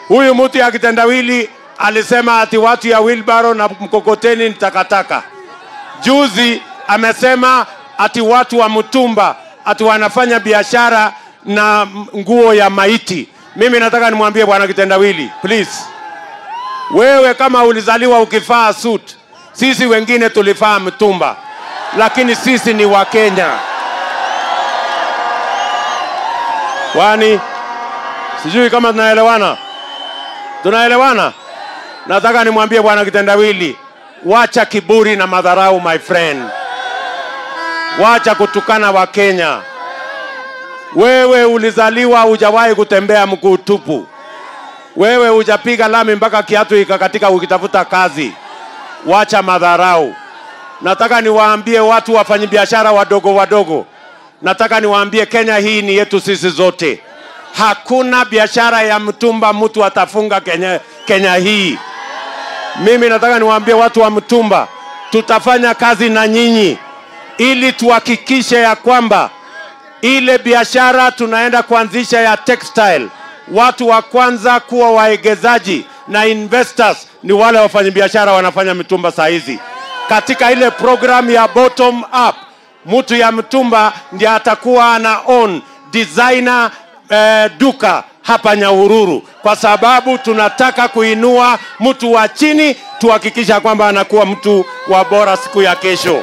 Huyu mtu ya kitendawili alisema ati watu ya wilbaro na mkokoteni ni takataka. Juzi amesema ati watu wa mtumba ati wanafanya biashara na nguo ya maiti. Mimi nataka nimwambie bwana kitendawili, please, wewe kama ulizaliwa ukivaa suit, sisi wengine tulivaa mtumba, lakini sisi ni Wakenya. Kwani sijui kama tunaelewana, tunaelewana? Nataka nimwambie bwana kitendawili, wacha kiburi na madharau, my friend, wacha kutukana Wakenya. Wewe ulizaliwa hujawahi kutembea mguu tupu. Wewe hujapiga lami mpaka kiatu ikakatika ukitafuta kazi. Wacha madharau. Nataka niwaambie watu wafanyabiashara wadogo wadogo, nataka niwaambie Kenya hii ni yetu sisi zote. Hakuna biashara ya mtumba mtu atafunga Kenya, Kenya hii. Mimi nataka niwaambie watu wa mtumba, tutafanya kazi na nyinyi ili tuhakikishe ya kwamba ile biashara tunaenda kuanzisha ya textile, watu wa kwanza kuwa waegezaji na investors ni wale wafanyabiashara wanafanya mitumba saa hizi. Katika ile program ya bottom up, mtu ya mtumba ndiye atakuwa ana own designer eh, duka hapa Nyahururu, kwa sababu tunataka kuinua mtu wa chini, tuhakikisha kwamba anakuwa mtu wa bora siku ya kesho.